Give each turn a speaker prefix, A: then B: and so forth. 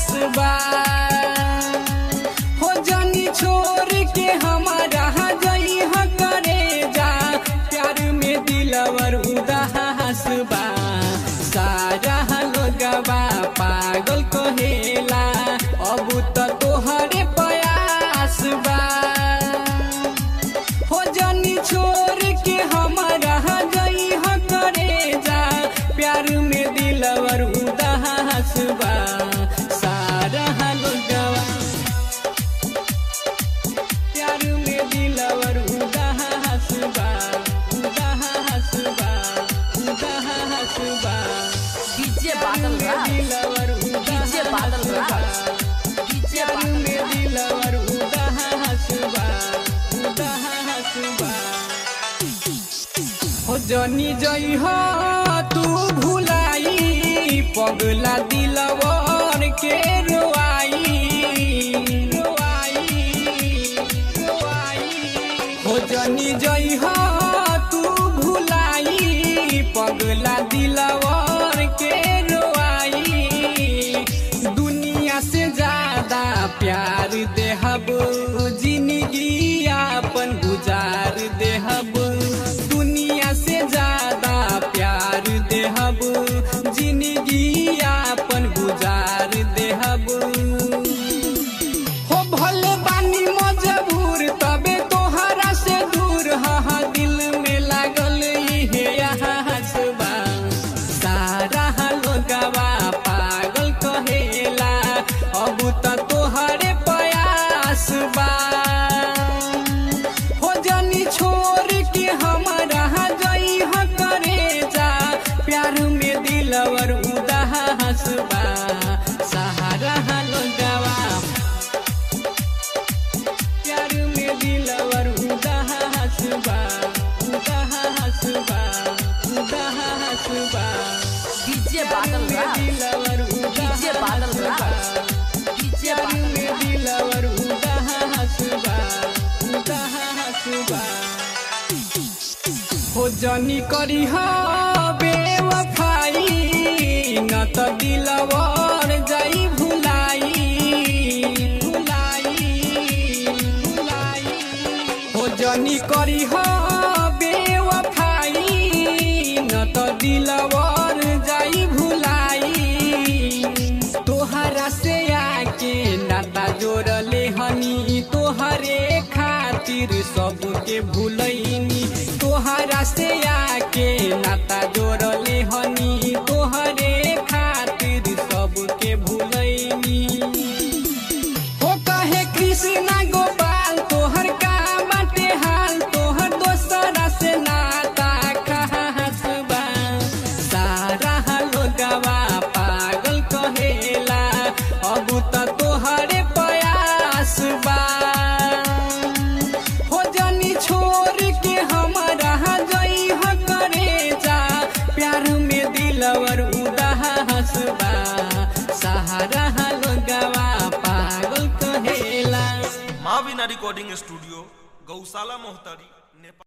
A: प्यास बा हो जनी छोड़ के हमारा जई ह करे जा प्यार में दिलवर उदास बा सारा लोगवा पागल कहेला अब त तोहरे प्यास बा हो जनी छोड़ के हमारा जई ह करे जा प्यार में दिलवर उदास बा सारा लोगवा प्यार में दिलवर उदास बा उदास बा उदास बा
B: डीजे बादल राज
A: दिलवर
B: डीजे बादल राज डीजे
A: प्यार
B: बादल
A: में दिलवर उदास बा उदास बा हो जनी जई हो तू भुलाई पगला दिलवर के रोआई रोआई रोआई हो जनी जई हो तू भुलाई पगला दिलवर के रोआई दुनिया से ज्यादा प्यार देहब जिंदगी अपन गुजार देहब दुनिया से ज्यादा प्यार देहब जिंदगी अपन गुजार देहब हो भले बानी मजबूर तबे तोहरा से दूर हा दिल में लागल इहे आस बा सारा लोगवा पागल कहेला अब त तोहरे प्यास बा हो जनी छोड़ के हमारा जई ह करे जा प्यार में दिलवर उदास बा सहारा लोगवा प्यार में दिलवर उदास बा उदास बा उदास बा
B: डीजे बादल राज
A: दिलवर
B: डीजे बादल राज डीजे
A: प्यार
B: बादल
A: में दिलवर उदास बा उदास बा हो जनी करी हा बेवफाई न त दिलवर जाई भुलाई भुलाई भुलाई हो जनी करी हा बेवफाई न त दिलवर जाई भुलाई तोहरा से आके नाता जोड़ले हनी तोहरे खातिर सबके भूलैनी तोहरा से आके नाता जोड़ले हनी तोहरे खातिर सबके भूलैनी हो कहे कृष्णा गोपाल तोहर का बाटे हाल तोहर दोसरा से नाता खास बा सारा लोगवा पागल कहेला अब त तोहरे प्यास बा हो जनी छोड़ के हमारा जई ह करे जा प्यार में दिलवर उदास बा सहारा लोगवा पागल कहेला
C: माविना रिकॉर्डिंग स्टूडियो गौशाला मोहतरी नेपाल